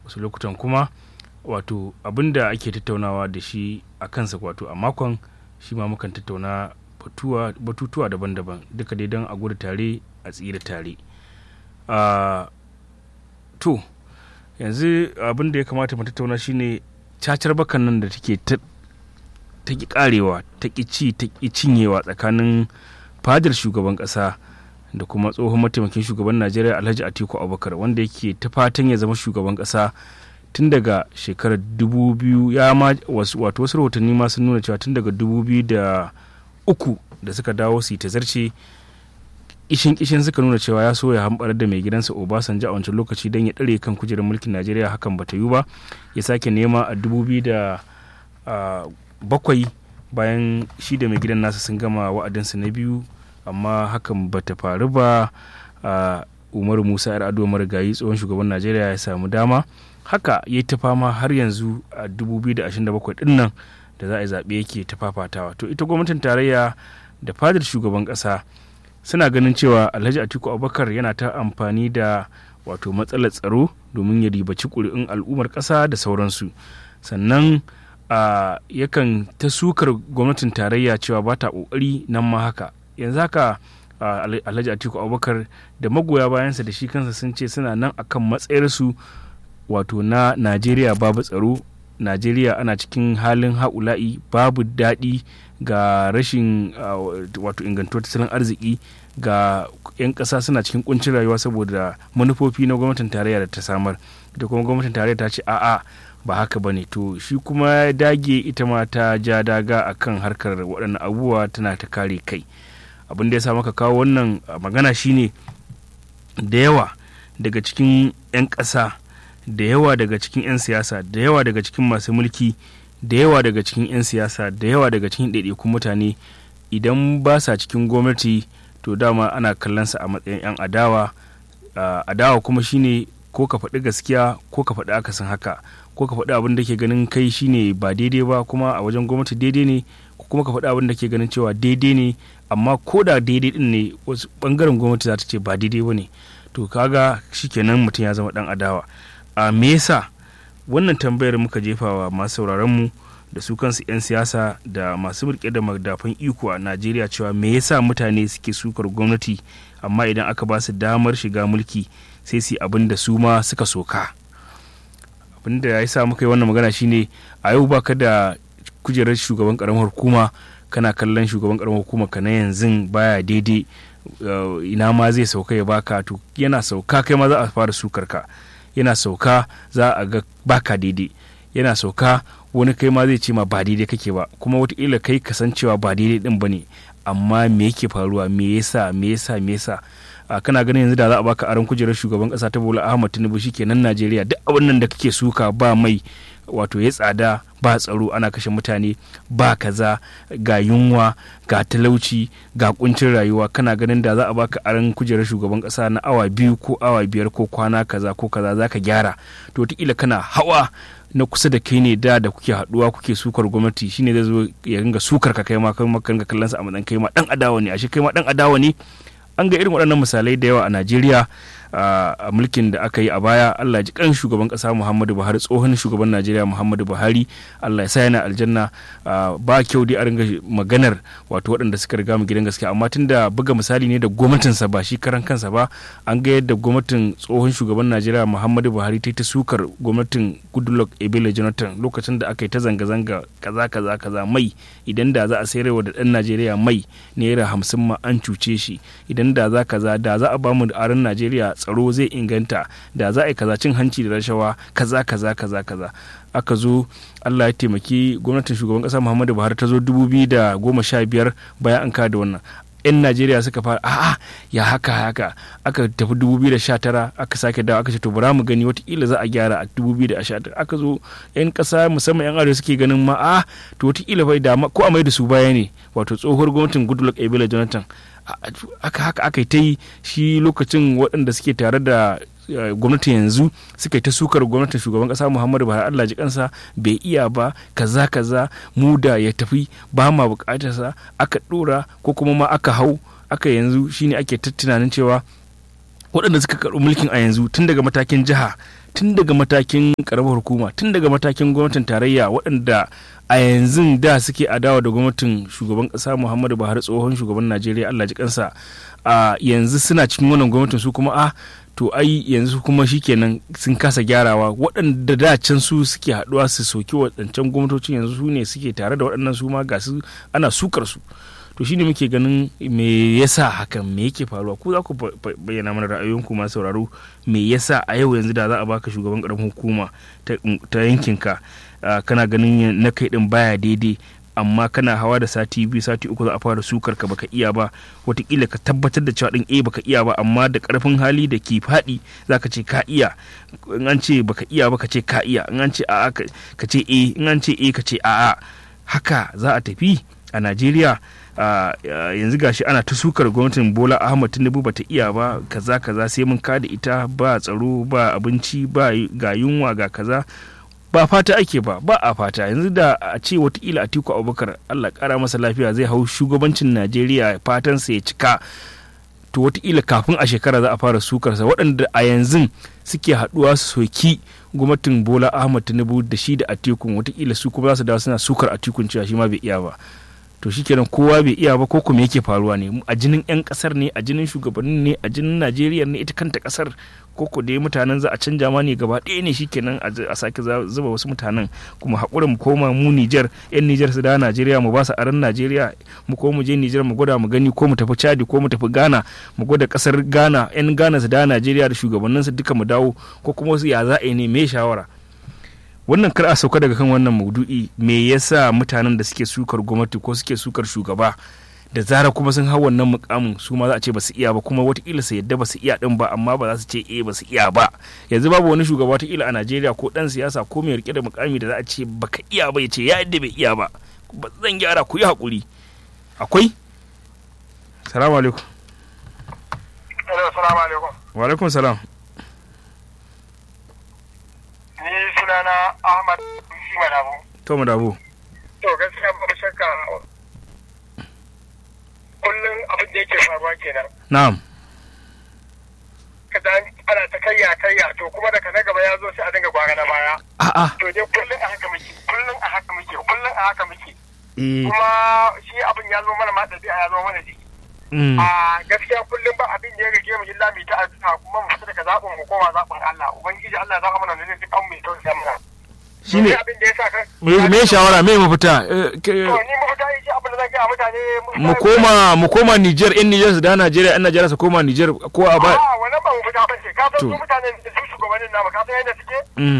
wasu lokutan kuma wato abin da ake tattaunawa da shi a kansa wato a makon shi ma mukan tattauna batutuwa daban-daban duka dai don a gudu tare a tsira tare to yanzu abin da ya kamata mu tattauna shine cacar bakan nan da take ta ki karewa ta ki ci ta ki cinyewa tsakanin fadar shugaban kasa da kuma tsohon mataimakin shugaban najeriya alhaji atiku abubakar wanda yake ta fatan ya zama shugaban kasa tun daga shekarar 2000 ya ma wato wasu rahotanni ma sun nuna cewa tun daga 2003 da suka dawo su ta zarce kishin kishin suka nuna cewa ya so ya hambar da mai gidansa obasanjo a wancan lokaci don ya ɗare kan kujerar mulkin najeriya hakan bata yi ba ya sake nema a 2007 bayan shi da mai gidan nasa sun gama wa'adinsa na biyu amma hakan bata faru ba umaru musa yar ado marigayi tsohon shugaban najeriya ya samu dama haka ya ta fama har yanzu a 2027 din nan da za a yi zaɓe yake ta fafatawa to ita gwamnatin tarayya da fadar shugaban ƙasa suna ganin cewa alhaji atiku abubakar yana ta amfani da wato matsalar tsaro domin ya ribaci ƙuri'un al'ummar ƙasa da sauransu sannan a yakan ta sukar gwamnatin tarayya cewa ba ta ƙoƙari nan ma haka yanzu haka alhaji atiku abubakar da magoya bayansa da shi kansa sun ce suna nan akan matsayarsu wato na najeriya babu tsaro najeriya ana cikin halin haula'i babu daɗi ga rashin wato ingantuwar tattalin arziki ga 'yan ƙasa suna cikin kuncin rayuwa saboda manufofi na gwamnatin tarayya da ta samar da kuma gwamnatin tarayya ta ce a'a ba haka ba ne to shi kuma ya dage ita ma ta ja daga akan harkar waɗannan abubuwa tana ta kare kai abin da ya sa maka kawo wannan magana shine da yawa daga cikin 'yan ƙasa da yawa daga cikin 'yan siyasa da yawa daga cikin masu mulki da yawa daga cikin 'yan siyasa da yawa daga cikin ɗaiɗaikun mutane idan ba sa cikin gwamnati to dama ana kallonsa a matsayin 'yan adawa adawa kuma shine ko ka faɗi gaskiya ko ka faɗi akasin haka ko ka faɗi abin da ke ganin kai shine ba daidai ba kuma a wajen gwamnati daidai ne ko kuma ka faɗi abin da ke ganin cewa daidai ne amma ko da daidai din ne wasu bangaren gwamnati za ta ce ba daidai ba ne to kaga shikenan mutum ya zama dan adawa a me yasa wannan tambayar muka jefa wa masu sauraron mu da su kansu 'yan siyasa da masu rike da madafan iko a najeriya cewa me yasa mutane suke sukar gwamnati amma idan aka ba su damar shiga mulki sai su abin da su ma suka soka abin da ya sa muka yi wannan magana shine a yau baka da kujerar shugaban karamar hukuma kana kallon shugaban karamar hukuma ka na yanzu baya daidai ina ma zai sauka ya baka to yana sauka kai ma za a fara sukar ka yana sauka za a ga baka daidai yana sauka wani kai ma zai ce ma ba daidai kake ba kuma wataƙila kai kasancewa ba daidai din ba ne amma me yake faruwa me yasa me yasa me yasa kana ganin yanzu da za a baka aron kujerar shugaban kasa ta bola ahmad tinubu kenan najeriya duk abin nan da kake suka ba mai wato ya tsada ba tsaro ana kashe mutane ba kaza ga yunwa ga talauci ga kuncin rayuwa kana ganin da za a baka aron kujerar shugaban kasa na awa biyu ko awa biyar ko kwana kaza ko kaza za ka gyara to wataƙila kana hawa na kusa da kai ne da da kuke haduwa kuke sukar gwamnati shine zai zo ya ringa sukar ka kai ma kai ma kan kallon sa a matsayin kai ma dan adawa ne ashe kai ma dan adawa ne an ga irin waɗannan misalai da yawa a Najeriya a mulkin da aka yi a baya Allah ji kan shugaban kasa Muhammadu Buhari tsohon shugaban Najeriya Muhammadu Buhari Allah ya sa yana aljanna ba kyau dai a ringa maganar wato waɗanda suka riga mu gidan gaskiya amma tunda buga misali ne da gwamnatinsa ba shi karan kansa ba an ga yadda gwamnatin tsohon shugaban Najeriya Muhammadu Buhari ta yi ta sukar gwamnatin Goodluck Ebele Jonathan lokacin da aka yi ta zanga-zanga kaza kaza kaza mai idan da za a sayarwa da ɗan Najeriya mai naira hamsin ma an cuce shi idan da za kaza da za a bamu da aron Najeriya tsaro zai inganta da za a yi kaza cin hanci da rashawa kaza kaza kaza kaza aka zo Allah ya taimaki gwamnatin shugaban kasa Muhammadu Buhari ta zo biyar bayan an kada wannan yan Najeriya suka fara a'a ya haka haka aka tafi 2019 aka sake dawo aka ce to bara mu gani watakila za a gyara a 2019 aka zo yan kasa musamman yan arewa suke ganin ma a to watakila bai da ko a mai da su baya ne wato tsohuwar gwamnatin Goodluck Ebele Jonathan aka haka aka yi ta yi shi lokacin waɗanda suke tare da gwamnati yanzu suka yi ta sukar gwamnatin shugaban kasa muhammadu buhari allah ji kansa bai iya ba kaza kaza mu da ya tafi ba ma bukatarsa aka dora ko kuma ma aka hau aka yanzu shine ake ta tunanin cewa waɗanda suka karɓi mulkin a yanzu tun daga matakin jiha tun daga matakin karamar hukuma tun daga matakin gwamnatin tarayya waɗanda a yanzu da suke adawa da gwamnatin shugaban ƙasa muhammadu buhari tsohon shugaban najeriya allah ji kansa a yanzu suna cikin wannan gwamnatin su kuma a to ai yanzu kuma shikenan sun kasa gyarawa waɗanda da can su suke haɗuwa su soki waɗancan gwamnatocin yanzu su ne suke tare da waɗannan su ma ga su ana sukar su to shine muke ganin me yasa hakan me yake faruwa ku za ku bayyana mana ra'ayoyinku masu sauraro me yasa a yau yanzu da za a baka shugaban karamin hukuma ta yankinka kana ganin na kai din baya daidai amma kana hawa da sati biyu sati uku za a fara sukar ka baka iya ba watakila ka tabbatar da cewa din eh baka iya ba amma da karfin hali da ke faɗi zaka ce ka iya in an ce baka iya ba ka ce ka iya in an ce a'a ka ce eh in an ce eh ka ce a'a haka za a tafi a Najeriya yanzu gashi ana ta sukar gwamnatin Bola Ahmad Tinubu bata iya ba kaza kaza sai mun kada ita ba tsaro ba abinci ba ga yunwa ga kaza ba fata ake ba ba a fata yanzu da a ce watakila atiku abubakar allah kara masa lafiya zai hau shugabancin najeriya fatansa ya cika to watakila kafin a shekara za a fara sukarsa waɗanda a yanzu suke haɗuwa su soki gwamnatin bola ahmad tinubu da shi da atikun watakila su kuma za su dawo suna sukar atikun cewa shi ma bai iya ba to shikenan kowa bai iya ba ko kuma yake faruwa ne a jinin 'yan kasar ne a jinin shugabannin ne a jinin najeriya ne ita kanta kasar koko dai mutanen za a canja ma ne gaba ɗaya ne shikenan a sake zuba wasu mutanen kuma haƙura mu koma mu Nijar yan Nijar su da Najeriya mu ba su aran Najeriya mu ko mu je Nijar mu gwada mu gani ko mu tafi Chad ko mu tafi Ghana mu gwada kasar Ghana yan Ghana su da Najeriya da shugabannin su duka mu dawo ko kuma wasu ya za a yi ne me shawara wannan kar a sauka daga kan wannan maudu'i me yasa mutanen da suke sukar gwamnati ko suke sukar shugaba da zara kuma sun hau wannan mukamin su ma za a ce ba su iya ba kuma watakila su yadda ba su iya din ba amma ba za su ce eh ba su iya ba yanzu babu wani shugaba watakila a najeriya ko dan siyasa ko mai rike da mukami da za a ce baka iya ba ya ce ya yadda bai iya ba ba zan gyara ku yi hakuri akwai salamu alaikum salamu alaikum wa alaikum salam ni sunana ahmad shi madabu to madabu to gaskiya ba shakka kullum abin da yake faruwa kenan. Na'am. Kada ana ta kayya kayya to kuma daga na gaba ya zo sai a dinga gwara na baya. A'a. To dai kullum a haka muke, kullum a haka muke, kullum a haka muke. Eh. Kuma shi abin ya zo mana ma da ya zo mana jiki. A gaskiya kullum ba abin da ya rage mu illa mu ta addu'a kuma mu fita daga zaɓin mu koma zaɓin Allah. Ubangiji Allah ya zaka mana ne zai kan mu to sai mana. Shine abin da ya sa ka. me shawara me mafita To ni mafita yi abin da zan ga mutane mu koma mu koma Niger in Niger su da Najeriya in Najeriya su koma Niger ko a ba a wannan ba mu fita ba ce ka san To. su mutanen da su shugabannin namu ka san yadda suke Mm.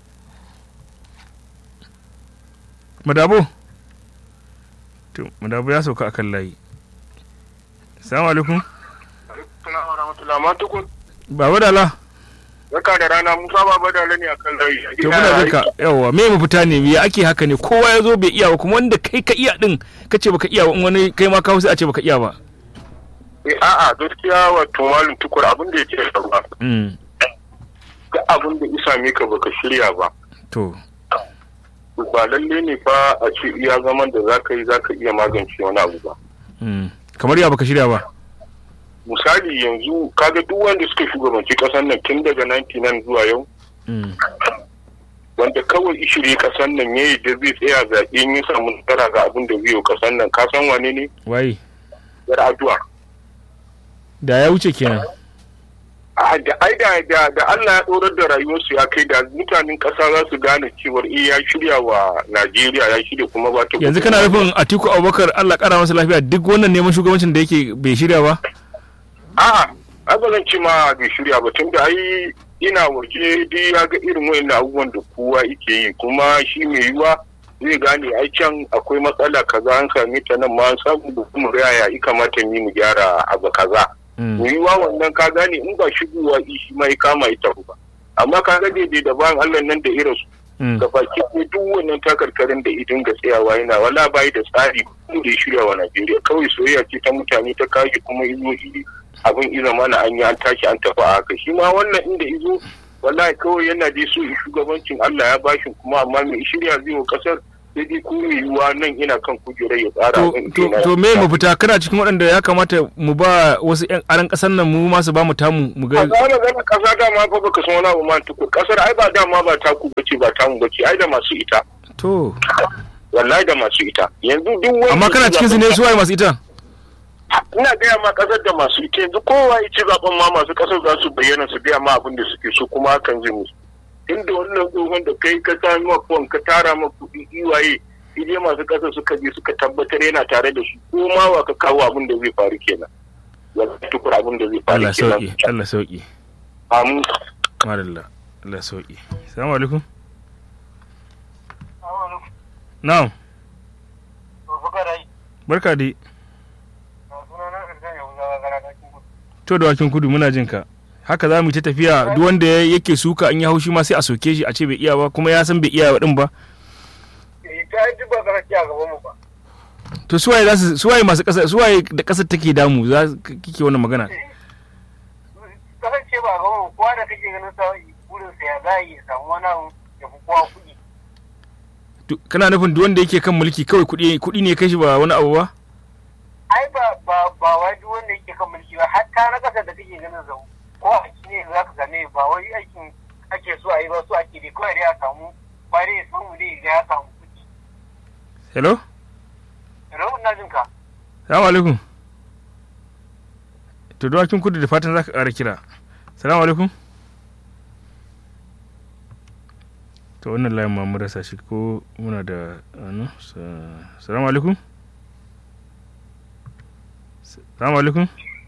Madabo to Madabo ya sauka akan layi Assalamu alaikum Assalamu warahmatullahi ma tukun Baba Dala Barka da rana Musa Baba da ne akan layi. to muna jinka yawa me mafita ne me ake haka ne kowa ya zo bai iya ba kuma wanda kai ka iya din kace baka iya ba in wani kai ma kawo sai a ce baka iya ba Eh, A'a gaskiya wato malum tukur abin da yake faruwa. Mm. Ga abin da isa me ka baka shirya ba. to Ba lalle ne ba a ce iya zaman da zaka yi zaka iya magance wani abu ba. mm. kamar ya baka shirya ba Misali yanzu kaga duk wanda suka shugabanci kasar nan tun daga 99 zuwa yau Mm. wanda kawai ishiri kasar nan ya yi da zai tsaya zaɓe in ya samu nasara ga abin da zai yi kasar nan ka san wane ne? waye Yar addu'a. da ya wuce kenan a da ai da da da Allah ya dorar da rayuwarsu ya kai da mutanen ƙasa za su gane cewar eh ya shirya wa Najeriya ya shirya kuma ba ta yanzu kana nufin Atiku Abubakar Allah kara masa lafiya duk wannan neman shugabancin da yake bai shirya ba a'a ai ba zan ce ma bai shirya ba tunda ai ina waje dai ya ga irin wayannan abubuwan da kowa yake yi kuma shi mai yiwa zai gane ai can akwai matsala kaza an same ta nan ma an samu da kuma yaya ya kamata ni mu gyara abu kaza Mm. mu yiwa wannan ka gane in ba shigowa shi ma ya kama ita ba amma ka ga daidai da bayan Allah nan da irin su Mm. da baki ne duk wannan takarkarin da idin ga tsayawa yana wala bai da tsari da ya shirya wa Najeriya kawai soyayya ce ta mutane ta kashi kuma izo iri abin iza mana an yi an tashi an tafi a haka shi ma wannan inda izo wallahi kawai yana dai so shugabancin Allah ya bashi kuma amma mai shirya zai wa kasar sai dai ko mai yiwuwa nan ina kan kujerar ya tsara to min to kenan. to me mafita kana cikin waɗanda ya kamata mu ba wasu ƴan aran ƙasar nan mu ma su ba mu tamu mu ga a zama gana kasa dama fa baka san wani abu ma tukur kasar ai ba dama ba taku bace ba tamu bace ai da masu ita to wallahi da masu ita yanzu duk wani amma kana cikin su ne su waye masu ita ina gaya ma kasar da masu ita yanzu kowa ya ci zaben ma masu kasar za su bayyana su gaya ma abin da suke so kuma hakan zai musu inda wannan tsohon da kai ka sami ma fon ka tara ma kuɗi iwaye idai masu kasar suka je suka tabbatar yana tare da su ko ma wa ka kawo abin da zai faru kenan wallahi tukur abin da zai faru Allah kenan sauki Allah sauki amin madalla Allah sauki assalamu alaikum na'am barka dai to da wakin kudu muna jin ka haka za mu yi ta tafiya duk wanda ya- yake suka an yi haushi ma sai a soke shi a ce bai iya ba kuma ya san bai iya din ba ta yi ba garaki a gaban mu ba to suwaye za su suwaye masu kasa suwaye da kasar take damu za k- kike wannan magana kasance ba a gaban mu kowa da kake ganin sa burin sa ya za a yi ya samu wani abu ya fi kowa kuɗi To, kana nufin duk wanda yake kan mulki kawai kuɗi kuɗi ne kai shi ba wani abu ba ai ba ba ba wai duk wanda yake kan mulki ba hatta na kasa da kake ganin sa ko a ne za ka gane ba wai aikin ake so a yi ba so ake dai kawai dai a samu ba dai ya samu dai ya samu kuɗi hello rahun na jin ka salamu alaikum to dawakin kudu da fatan za ka ƙara kira salamu alaikum to wannan layin ma mun rasa shi ko muna da ano sa- salamu alaikum salamu alaikum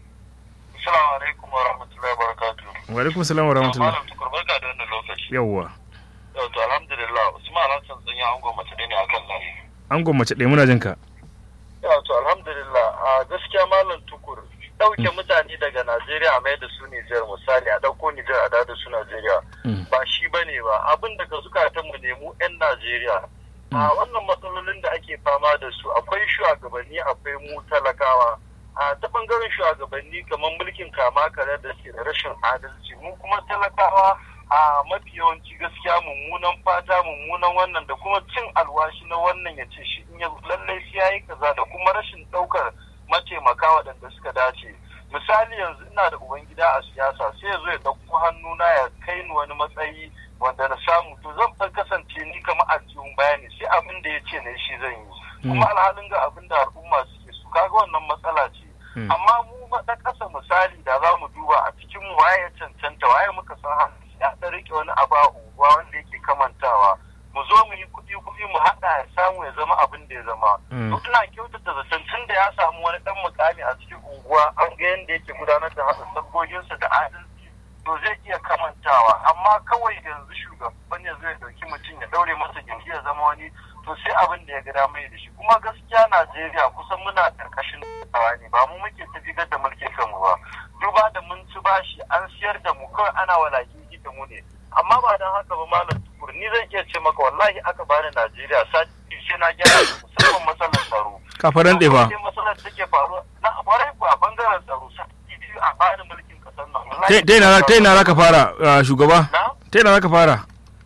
assalamu alaikum wa rahmatullahi wa barakatuh wa alaikum salam wa rahmatullah malam tukur barka da wannan lokaci yawwa yau to alhamdulillah usman hassan sun yi angon mace ne akan layi an gwammace ɗaya muna jin ka Ya to alhamdulillah a gaskiya malam tukur ɗauke mutane daga Najeriya a mai da su Nijar misali a ɗauko Nijar a da su Najeriya Mm. ba shi ba ne ba abin daga zukatan mu ne mu 'yan Najeriya a wannan matsalolin da ake fama da su akwai shugabanni akwai mu talakawa a ta bangaren shugabanni kamar mulkin kama kare da ke da rashin adalci mu kuma talakawa a mafi yawanci gaskiya mummunan fata mummunan wannan da kuma cin alwashi na wannan ya ce shi in ya lallai sai yayi kaza da kuma rashin daukar mataimaka waɗanda suka dace misali yanzu ina da ubangida a siyasa sai ya zo ya ɗauko hannuna ya kai ni wani matsayi wanda na samu to zan fa kasance ni kamar aljihun bayani sai abin da ya ce na shi zan yi kuma alhalin ga abin da al'umma suke su kaga wannan matsala ce Mm. amma mu na ƙasa misali da za mu duba a cikin mu waye ya cancanta waye muka san hannu ya ɗan rike wani abu a unguwa wanda yake kamantawa mu zo mu yi kuɗi kuɗi mu haɗa ya samu ya zama abin da ya zama Mm. to ina kyautata zaton tun da ya samu wani ɗan mukami a cikin unguwa an ga yadda yake gudanar da haɗa sabgoginsa da adalci to zai iya kamantawa amma kawai yanzu shugaban ya zai ɗauki mutum ya ɗaure masa gindi ya zama wani to sai abin da ya ga dama ya da shi kuma gaskiya Najeriya kusan muna ƙarƙashin tsawa ne ba mu muke tafigar da mulkin kanmu ba duba da mun ci bashi an siyar da mu kawai ana walaki da mu ne amma ba don haka ba malam tukur ni zan iya ce maka wallahi aka bani Najeriya sati sai na gyara musamman matsalar tsaro kafaran ɗaya ba Sai matsalar take faruwa na kwarai ku a bangaren tsaro sati biyu a bani mulkin kasar nan ta ta ina ta ina za ka fara ah, shugaba na ta ina za ka fara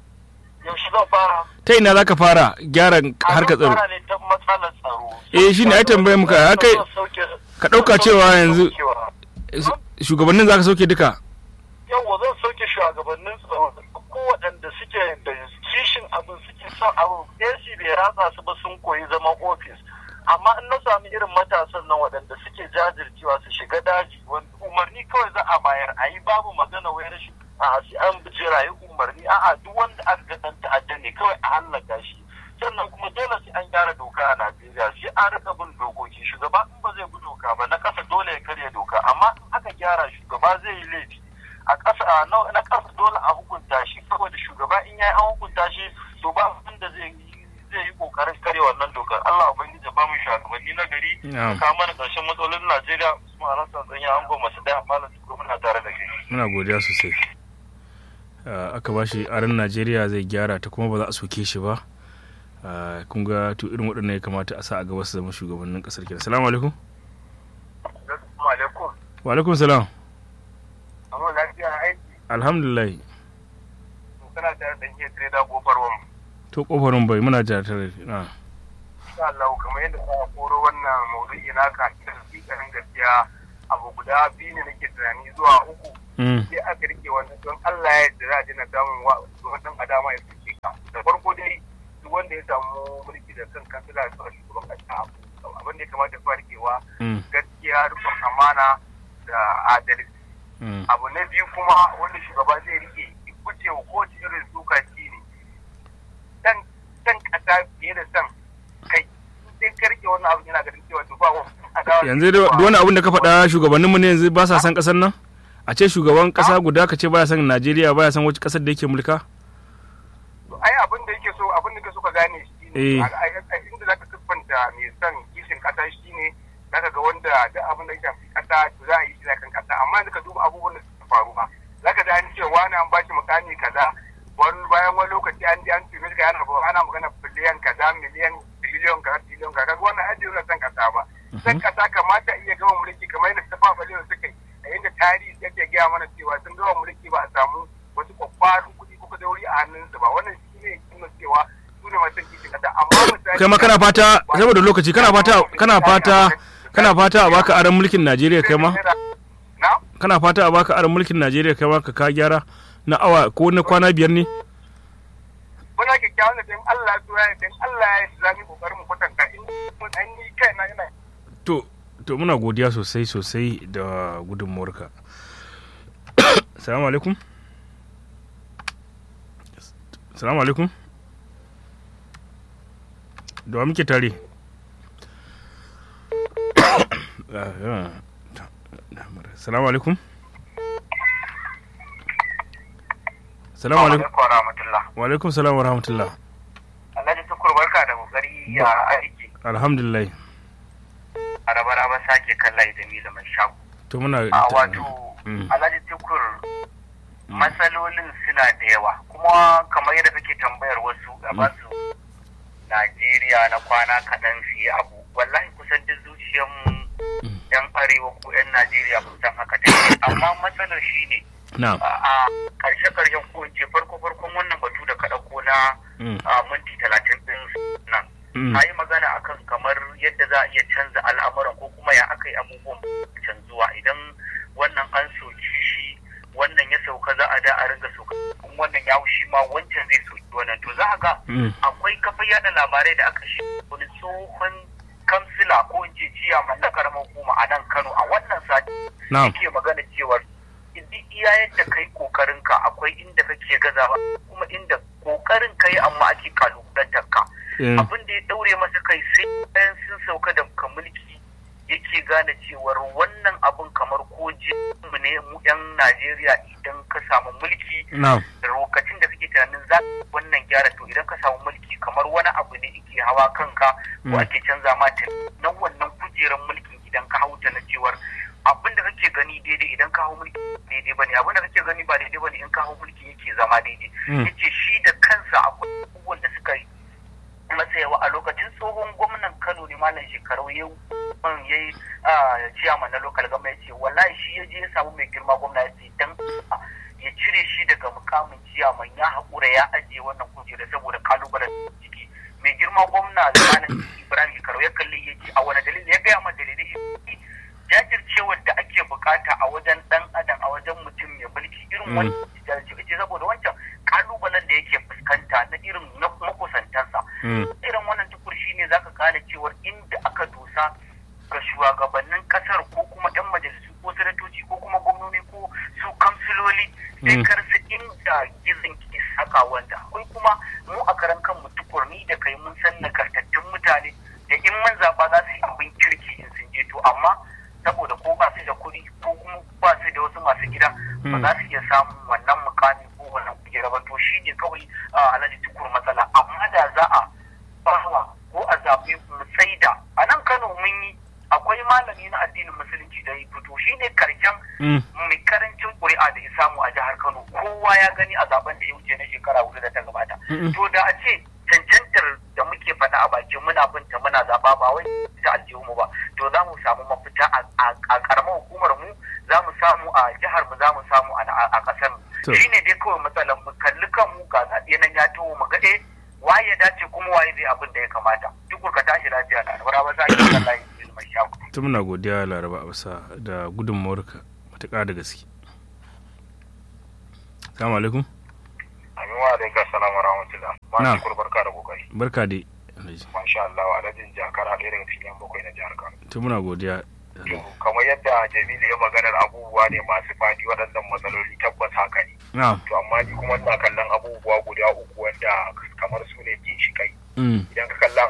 yaushe zan fara ta ina za ka fara gyara harkar tsaro fara ne ta matsalar tsaro Eh, shine ai tambayar muka, ya kai- ka ɗauka cewa yanzu- shugabannin za ka sauke duka yawa zan sauke shugabannin tsaro ko waɗanda suke da kishin abin suke son abin AC bai ratsa su ba sun koyi zaman ofis amma in na sami irin matasan nan waɗanda suke jajircewa su shiga daji wanda umarni kawai za a bayar a yi babu magana wai rashin a sai an jirayi umarni a'a duk wanda aka ga ɗan ta'adda ne kawai a hallaka shi sannan kuma dole sai an gyara doka a Najeriya sai an rika bin dokoki shugaba in ba zai bi doka ba na ƙasa dole ya karya doka amma in aka gyara shugaba zai yi laifi a ƙasa a na na ƙasa dole a hukunta shi saboda shugaba in yayi an hukunta shi to ba wanda zai yi zai yi kokarin karya wannan dokar Allah ubangiji ya ba mu shugabanni na gari Na'am. ka mana ƙarshen matsalolin Najeriya Usman Hassan Tsanya an goma su daya malam Tukur muna tare da kai muna godiya sosai Ah, aka ba shi aran najeriya zai gyara ta kuma ba za a soke shi ba Ah, kun ga to irin waɗannan ya kamata a sa a gaba su zama shugabannin ƙasar kenan salamu alaikum Assalamu alaikum wa alaikum salam amma lafiya aiki alhamdulillah kana tare da iya trader gofar wam to kofarin bai muna jira tare na insha Allah kamar yadda ka koro wannan maudu'i naka da hakikanin gaskiya abu guda biyu ne nake tunani zuwa uku mm sai aka rike wannan don Allah ya yarda za a dina samun wannan adama ya fice ka da farko dai duk wanda ya samu mulki da kan kansila da sauran shugaban kasa abin da ya kamata ya farkewa mm gaskiya rikon amana da adalci mm abu na biyu kuma wanda shugaba zai rike guje wa kowace irin suka shi ne san san kasa fiye da san kai sai ka rike wannan abu yana ganin cewa to ba wani adawa yanzu da duk wani abin da ka faɗa shugabanninmu ne yanzu ba sa san ƙasar nan a ce shugaban ƙasa guda ka ce baya san Najeriya baya san wacce ƙasar da yake mulka ai abin da yake so abin da yake so ka gane shi Eh. ne a- a- a- inda zaka siffanta mai son kishin kasa shi ne zaka ga wanda duk abin da ya shafi kasa to za a yi shi da kan kasa amma yanzu ka duba abubuwan da suka faru ba zaka ji an ce wani an bashi mukami kaza wani bayan wani lokaci an ji an tume ka yana ana magana biliyan kaza miliyan biliyon kaza biliyon kaza kaga wannan ajiye na san kasa ba san kasa kamata iya gama mulki kamar yadda tafa balewa suka yi a yadda tarihi yake gaya mana cewa sun gama mulki ba a samu wasu kwakwarin kuɗi ko dauri a hannunsu ba wannan shi ne kuma cewa su ne masu kishin kasa amma misali kai ma kana fata saboda lokaci kana fata kana fata kana fata a baka aran mulkin Najeriya kai ma na kana fata a baka aran mulkin Najeriya kai ma ka ka gyara na awa ko na kwana biyar ne muna kyakkyawan da dan Allah ya tura dan Allah ya za mu kokarin mu kwatanta in mun an yi kai na ina to to muna godiya sosai sosai da gudunmuwarka salamu alaikum salamu alaikum da wa muke tare Ah, ya. salamu alaikum salamu alaikum wa rahmatullah wa alaikum salam wa rahmatullah Alhaji Tukur barka da kokari ya aiki alhamdulillah a raba sake kalla da ni da mai shago to muna a wato Mm. Alhaji Tukur matsalolin suna da yawa kuma kamar yadda kake tambayar wasu a ba su Najeriya na kwana kaɗan su yi abu wallahi kusan duk zuciyarmu yan arewa ko yan Najeriya kusan haka take amma matsalar shi ne na a karshe karshen ko in ce farko farkon wannan batu da ka ɗauko na Mm. a minti talatin ɗin nan Mm. ka yi magana akan kamar yadda za a iya canza al'amuran ko kuma ya aka yi abubuwan canzuwa idan wannan an soki shi wannan ya sauka za a da a ringa sauka in wannan ya shi ma wancan zai soki wannan to za a ga Mm. akwai kafa yada labarai da aka shi wani tsohon kamsila ko in ce ciyaman na karamar hukuma a nan kano a wannan sati Na'am. yake magana cewar duk iya yadda kai kokarin ka akwai inda kake gazawa kuma inda kokarin kai amma ake kalubalantar ka Eh. abin da ya daure masa kai sai bayan sun sauka da ka mulki yake gane cewar wannan abin kamar ko mu ne mu yan Najeriya idan ka samu mulki Na'am. da lokacin da kake tunanin za ka wannan gyara to idan ka samu mulki kamar wani abu ne yake hawa kanka ko Mm. ake canza ma ta na wannan kujerar mulkin idan ka hauta na cewar abin da kake gani daidai idan ka hau mulki daidai bane abin da kake gani ba daidai bane in ka hau mulki yake zama daidai Mm. yace shi da kansa akwai abubuwan da suka yi masa yawa a lokacin tsohon gwamnan Kano ne malam shekaru ya man yayi ciyaman na local government ya ce wallahi shi ya je ya samu mai girma gwamna ya ce dan ya cire shi daga mukamin ciyaman ya haƙura ya ajiye wannan kujera saboda kalubalen ciki mai girma gwamna zamanin Ibrahim shekaru ya kalli ya ce a wani dalili ya gaya ma dalilai jajircewar da ake bukata a wajen dan adam a wajen mutum mai mulki irin wani jajirce saboda wancan kalubalen da yake fuskanta na irin na makusantansa Mm. irin wannan tukur shi ne zaka gane cewar inda aka dosa ga shugabannin kasar ko kuma yan majalisu ko sanatoci ko kuma gwamnoni ko su kamsiloli sai Mm. karsa inda gizon ke saka wanda akwai kuma mu a karan kanmu tukur ni da kai mun san nagartattun mutane da in mun zaba za su yi abin kirki in sun je to amma saboda ko ba su da kuɗi ko kuma ba su da wasu masu gida ba Mm. za su iya samun wannan mukami ko wannan kujera ba to shi ne kawai a alhaji tukur matsala amma da za a bawa ko a zaɓi mu saida a nan kano mun yi akwai malami na addinin musulunci da ya fito shi ne karshen Mm. mai karancin ƙuri'a da ya samu a jihar kano kowa ya gani a zaben da ya wuce na shekara hudu da ta gabata Mm-mm. to da a ce cancantar da muke faɗa a bakin muna binta muna zaɓa ba wai ta aljihunmu ba to za mu samu mafita a- a a ƙaramar hukumar mu za mu samu a jihar mu za mu samu a a ƙasar mu To. shine dai kawai matsalar mu kalli kanmu ga zaɓe nan ya taho mu ga eh waye abin da ya kamata duk ka tashi lafiya na alwara ba za ki kan layi mai shago ta muna godiya laraba abasa da gudunmawarka matuƙa da gaske salamu alaikum amin wa alaikum salam wa rahmatullah ma Na. shi barka da kokari barka dai alhaji masha Allah alhajin jakara ɗaya daga cikin yan bakwai na jihar Kano ta muna godiya To, kamar yadda Jamilu ya maganar abubuwa ne masu fadi waɗannan matsaloli tabbas haka ne na to amma ni kuma ina kallon abubuwa guda uku wanda kamar su ne ginshiƙai mm. idan ka kalla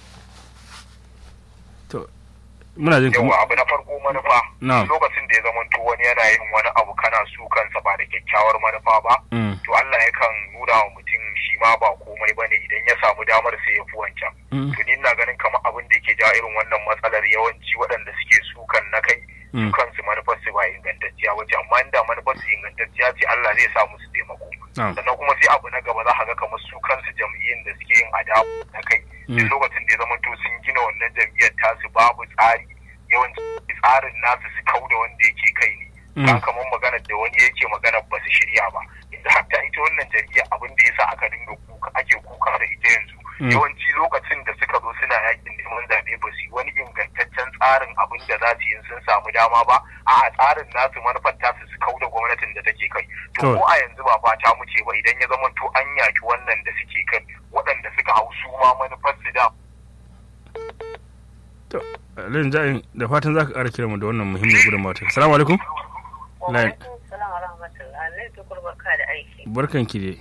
to muna jin kuma yawa abu na farko manufa Na'am. lokacin da ya zamanto wani yana yin wani abu kana su kansa ba da kyakkyawar manufa ba mm. to Allah yakan nuna wa mutum shi ma ba komai ba ne idan ya samu damar sai ya fi wancan Mm. to ni ina ganin kamar abin da yake ja irin wannan matsalar yawanci waɗanda suke sukan na kai Mm. su kansu manufar su ba ingantacciya wace amma inda manufar su ingantacciya ce Allah zai sa musu taimako Na'am. sannan kuma sai abu na gaba za ka ga kamar su kansu jam'iyyun da suke yin adawa na kai Mm. duk lokacin da ya zamanto sun gina wannan jam'iyyar tasu babu tsari yawanci tsarin nasu su kau da wanda yake kai ne Mm. ka kamar maganar da wani yake magana ba su shirya ba yanzu hatta ita wannan jam'iyya abin da yasa aka dinga kuka ake kuka da ita yanzu Mm. yawanci lokacin da suka zo suna yakin neman zaɓe ba su yi wani ingantaccen tsarin abin da za su yi in sun samu dama ba a tsarin nasu manufar tasu su kau da gwamnatin da take kai to Kawai. ko a yanzu ba fata muke ba idan ya zama to an yaki wannan da suke kai waɗanda suka hau su ma manufar su da to alhaji ja'in da fatan za ka ƙara kira mu da wannan muhimmin gudunmawa ta salamu alaikum Lain. Salam wa rahmatullah. Allah ya barka da aiki. barkan ki dai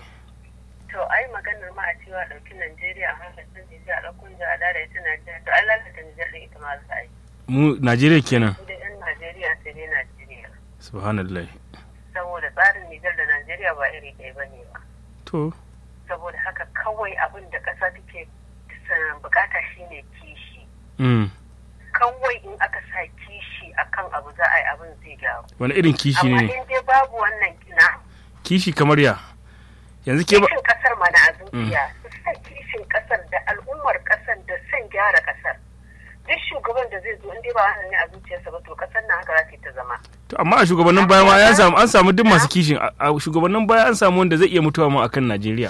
To ai maganar ma a cewa ɗauki Najeriya a hankali sun ji a ɗaukun jiha da ita Najeriya. To Allah ta Nijar da ita ma za a yi. mu najeriya kenan Su da 'yan Najeriya sai dai Najeriya. subhanallah Saboda tsarin Nijar da Najeriya ba iri ɗaya ba ne ba. to Saboda haka kawai abin da ƙasa take sa- bukata shine kishi. mm. Kawai in aka sa kishi akan abu za a yi abin zai gyaru. wani irin kishi Amma ne in dai babu wannan kina kishi kamar ya yanzu ke ba kishin kasar mana a zuciya su sa kishin kasar da al'ummar kasar da son gyara kasar duk shugaban da zai zo in dai ba wannan ne a zuciyarsa ba to kasar nan haka za ta yi ta zama to amma a shugabannin baya ma ya samu an samu duk masu kishin a a shugabannin baya an samu wanda zai iya mutuwa ma akan najeriya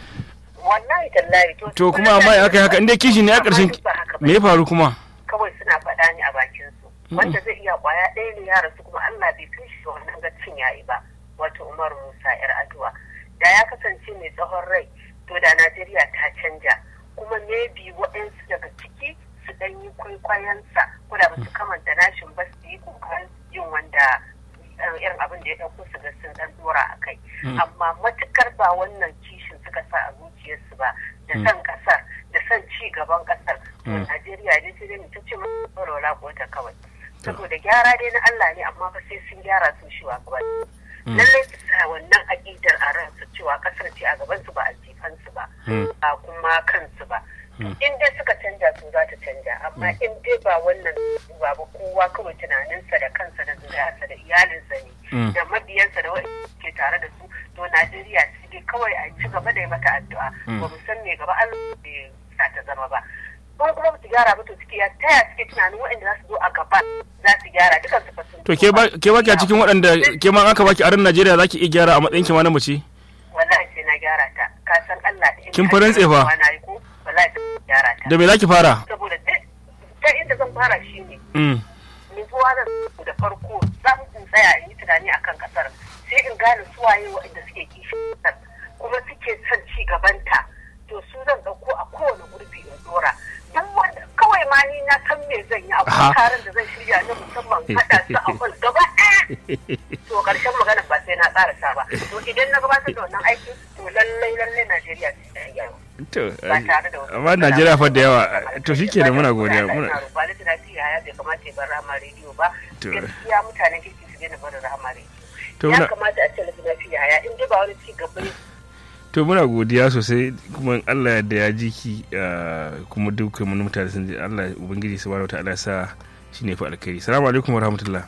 wallahi tallahi to to kuma amma ya kai haka inda kishi ne a ƙarshen Amma duk ba haka ba. me ya faru kuma kawai suna faɗa ne a bakin su wanda zai iya kwaya ɗaya ne ya rasu kuma Allah bai kai shi wannan gacin yayi ba wato Umar Musa yar Aduwa da ya kasance mai tsawon rai to da Najeriya ta canja kuma maybe waɗansu daga ciki su ɗan yi kwaikwayonsa ko da ba su kamanta nashin ba su yi kokarin yin wanda eh, irin abin da ya ɗauko su ga sun ɗan ɗora a kai amma matukar ba wannan kishin suka sa a zuciyarsu ba da son ƙasar da son ci gaban ƙasar to Mm. Najeriya dai sai dai mu ta ce mun walwala kota kawai saboda gyara dai na Allah ne amma fa sai sun gyara su shi wa gaba lallai su sa wannan aƙidar a ransu cewa ƙasar ce a gaban su ba aljifansu ba Mm. ba kuma kansu ba in dai suka canja su za ta canja amma in dai ba wannan ba ba kowa kawai tunaninsa da kansa da zuriyarsa da iyalinsa ne Mm. da mabiyansa da wani ke tare da su to Najeriya su dai kawai a ci gaba da yi mata addu'a ba mu san me gaba Allah bai sa ta zama ba in kuma ba su gyara ba to suke ya taya suke tunanin waɗanda za su zo a gaba za su gyara dukan su fa sun to ke ba ke ba ki a cikin waɗanda ke ma aka baki aran najeriya zaki iya gyara a matsayin ki ma na mace wallahi sai na gyara ta ka san Allah in Kin ka fa rantse fa? gyara na yi ko wallahi sai na gyara ta da me zaki fara saboda duk ta inda zan fara shi ne mm. nutsuwa zan samu da farko zan in tsaya in yi tunani akan kasar sai in gane suwaye waɗanda suke kishin kasar kuma suke son ci gabanta to su zan ɗauko a kowane gurbi in dora duk wanda kawai ma ni na san me zan yi Aha. akwai taron da zan shirya na musamman haɗa su a kwal gaba ɗaya to ƙarshen magana ba sai na ƙarasa ba to idan na gabatar da wannan aikin to lallai lallai Najeriya sai ta yi gyara. to ba tare da wasu amma najeriya fa da yawa to shike da muna godiya muna ba da tunafi ya bai kamata ya bar rama rediyo ba To. gaskiya mutanen kirki su daina barin rama To rediyo ya muna- kamata a ce lafi ya in dai ba wani ci gaba ne to muna godiya sosai kuma in Allah yadda ya ji ki ah, kuma dukkan mun mutane sun ji Allah ubangiji subhanahu wataala ya sa shine fa alkhairi assalamu alaikum wa rahmatullah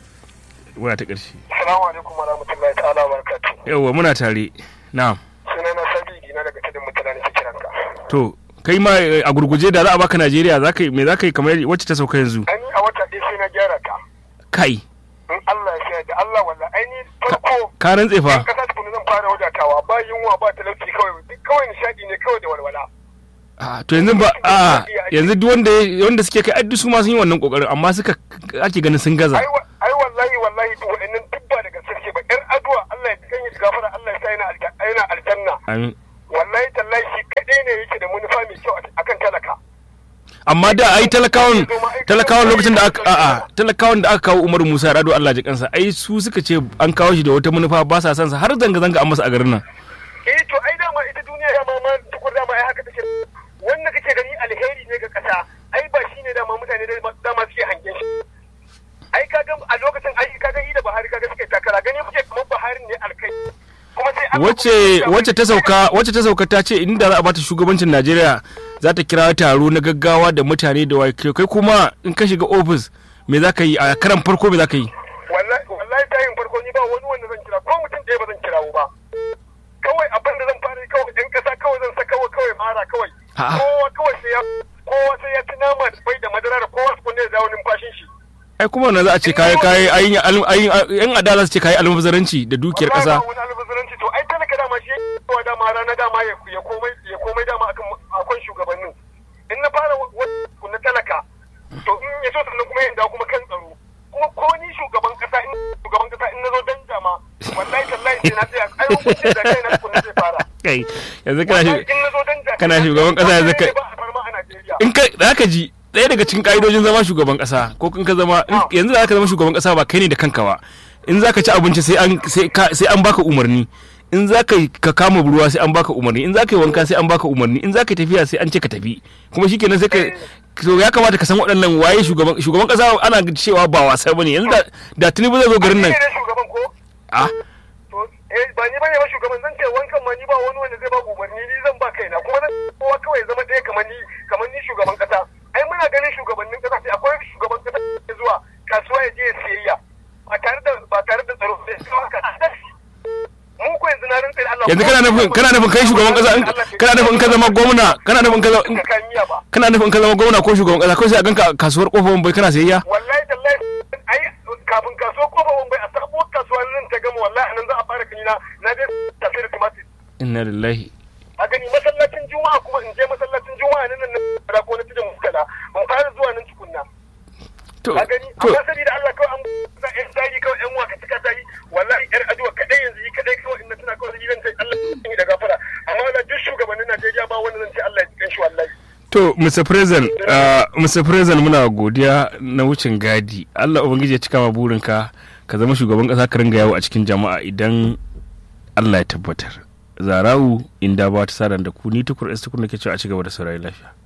waya ta karshe Assalamu alaikum wa rahmatullahi ta'ala wa barakatuh. yawa muna tare na'am Sunana Sabi na daga tudun mutane ke kiranka. to kai ma eh, a gurguje da za a baka Najeriya za ka yi me za ka yi kamar wacce ta sauka yanzu Ani a wata ɗaya sai na gyara ta. kai In Allah ya sa da Allah walla aini farko ka rantse in fa kasa tukunu zan fara wadatawa ba yunwa ba talauci kawai duk kawai nishadi ne kawai da walwala. a to yanzu ba a yanzu duk wanda wanda suke kai addu su ma sun yi wannan kokarin amma suka ake ganin sun gaza ai wa- ai wallahi wallahi to wa'annan duk ba daga sarki ba yar aduwa Allah ya kan yi gafara Allah ya sa yana alja- yana aljanna amin wallahi tallahi shi kadai ne yake da manufa mai kyau akan talaka amma da ai talakawan talakawan lokacin da aka a'a talakawan da aka kawo Umar Musa Rado Allah ji kansa ai su suka ce an kawo shi da wata manufa ba sa son sa har zanga zanga an masa a garin nan eh to ai dama ita duniya ya ma ma tukur dama ai haka take wanda kake gani alheri ne ga kasa ai ba shine dama mutane da dama suke hangen shi ai kaga a lokacin ai kaga yi da Buhari kaga suke takara gani muke kamar Buhari ne alkai kuma sai aka wacce wacce ta sauka wacce ta sauka ta ce inda za a bata shugabancin Najeriya za ta kira taro na gaggawa da mutane da wai kai kuma in ka shiga office me za ka yi a karan farko me za ka yi wallahi wallahi tayin farko ni ba wani wanda zan kira ko mutum ɗaya ba zan kirawo ba kawai abin da zan fara yi kawai ɗan ƙasa kawai zan saka wa kawai mara kawai A'a. kowa kawai sai ya kowa sai ya ci nama da bai da madara da kowa su ne zawo numfashin shi ai kuma wannan za a ce kai kai ayin ayin yan adala su ce kai almubazzaranci da dukiyar Wallahi kasa ba wani albazaranci to ai talaka dama shi ya dama rana dama ya ya komai ya komai dama akan akan shugabannin in na fara wani na talaka to in ya so sannan kuma yin da kuma kan tsaro kuma ko ni shugaban kasa in shugaban kasa in na zo dan jama wallahi tallahi sai na tsaya ai hukunci da kai na kunna zai fara kai yanzu kana Wallahi shi in na zo dan jama kana shugaban kasa yanzu kai- ba a farma a Najeriya in ka za ka ji ɗaya daga cikin ƙa'idojin zama shugaban ƙasa ko in ka zama in- yanzu za ka zama shugaban ƙasa ba kai ne da kanka ba in za ka ci abinci sai an sai ka- sai an baka umarni in za ka yi- ka kama ruwa sai an baka umarni in za ka yi wanka sai an baka umarni in za ka yi tafiya sai an ce ka tafi kuma shikenan sai ka to ya kamata ka san waɗannan waye shugaban shugaban ƙasa ana cewa ba wasa bane yanzu da da Tinubu zai zo garin nan Ni ne shugaban ko ah to eh ba ni bane ba shugaban zan ce wankan ma ni ba wani wanda zai ba umarni ni zan ba kaina kuma zan kowa kawai ya zama ɗaya kamar ni kamar ni shugaban kasa ai muna ganin shugabannin kasa sai akwai shugaban kasa da ke zuwa kasuwa ya je ya siyayya ba tare da ba tare da tsaro sai sai haka mu ko yanzu na rantsa da Allah yanzu kana nufin kana nufin kai shugaban ƙasa in- kana nufin in ka zama gwamna kana nufin in ka zama in- ka miya ba kana nufin in ka zama gwamna ko shugaban ƙasa ko sai a ganka a kasuwar kofar bai kana sayayya wallahi tallahi ai kafin kasuwa ko ba bai a sabuwar kasuwa nan ta gama wallahi nan za a fara kanina na je tafi da tumatir inna lillahi a gani masallacin juma'a kuma in je masallacin juma'a nan nan na ko na tudun muskala ban fara zuwa nan tukunna to a gani to amma saboda Allah kawai an ba yan tari kawai yan waka cika tari wallahi yar aduwa kadai yanzu yi kadai kawai in na tuna kawai zan ce Allah ya yi da gafara amma wala duk shugabannin Najeriya ba wanda zan ce Allah ya ji kanshi wallahi To, Mr. President, uh, Mr. President muna godiya na wucin gadi. Allah Ubangiji ya cika ma burinka ka zama shugaban ƙasa ka ringa yawo a cikin jama'a idan Allah ya tabbatar. Zarau inda ba ta sadan da ku ni tukur tukur nake cewa a ci gaba da saurayi lafiya.